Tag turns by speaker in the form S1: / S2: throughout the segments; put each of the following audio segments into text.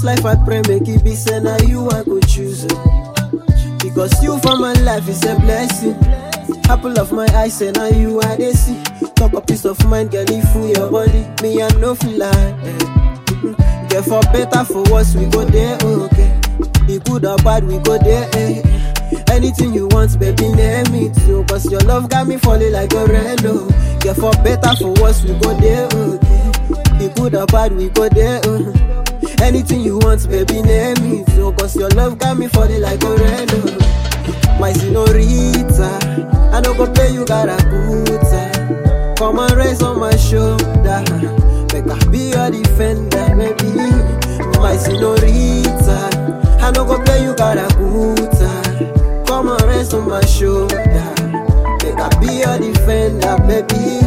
S1: this life I pray make it be say now you I go choose. oh. Because you for my life is a blessing. Apple of my eyes say now you I dey see. Talk a peace of mind, girl, if you your body, me I no feel like. eh. Mm-mm. Get for better for worse, we go there, okay. Be good or bad, we go there, eh. Anything you want, baby, name it too. Cause your love got me falling like a reno. Get for better for worse, we go there, okay. Be good or bad, we go there, uh. Anything you want, baby, name it too. Cause your love got me falling like a reno. My senorita, I don't go play you got a good Come and raise on my shoulder. Make I be your defender, baby. My senorita, I don't go play you got a good Come and raise on my shoulder. Make I be your defender, baby.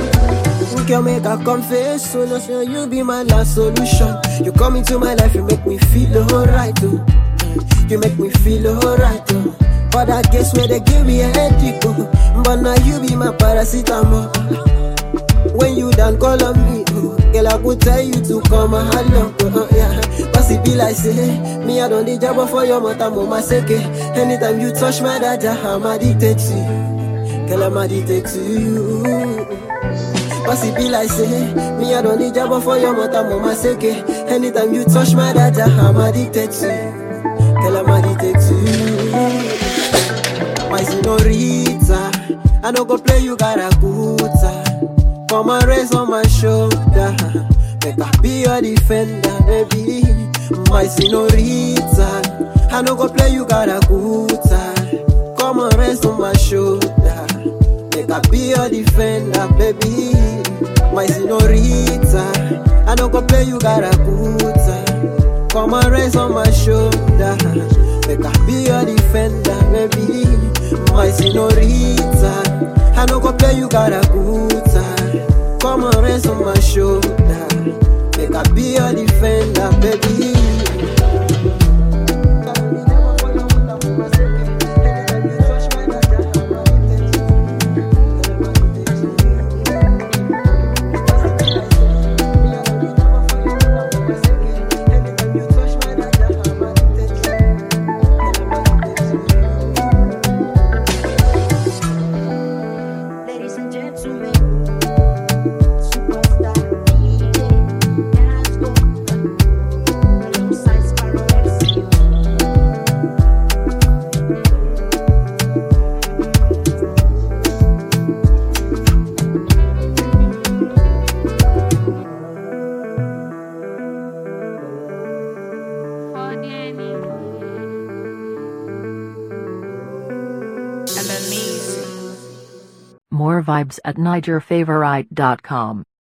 S1: We can make a confess, so no say you be my last solution. You come into my life, you make me feel alright, oh. You make me feel alright, oh. But I guess where they give me a headache, oh. But now you be my paracetamol. When you done call on me, oh, girl, I could tell you to come and hello, oh, yeah. But it be like say, me I don't need job for your mother, mama seke. Anytime you touch my dada, I'm addicted to you. Girl, I'm addicted to you. But it be like say, me I don't need job for your mother, mama seke. Anytime you touch my dada, I'm addicted to you. Girl, I'm addicted to you. My senorita, I no go play you got a good Come and raise on my shoulder. Make I be your defender, baby. My senorita, I no go play you got a good Come and raise on my shoulder. Make I be your defender, baby. My senorita, I no go play you got a good Come and raise on my shoulder. Make I be your defender, baby. My senorita, I no go play you got a good Come and rest on my shoulder. Make I be your defender, baby.
S2: Ladies and gentlemen, superstar DJ Nasco, alongside Sparrow FC.
S3: More vibes at NigerFavorite.com.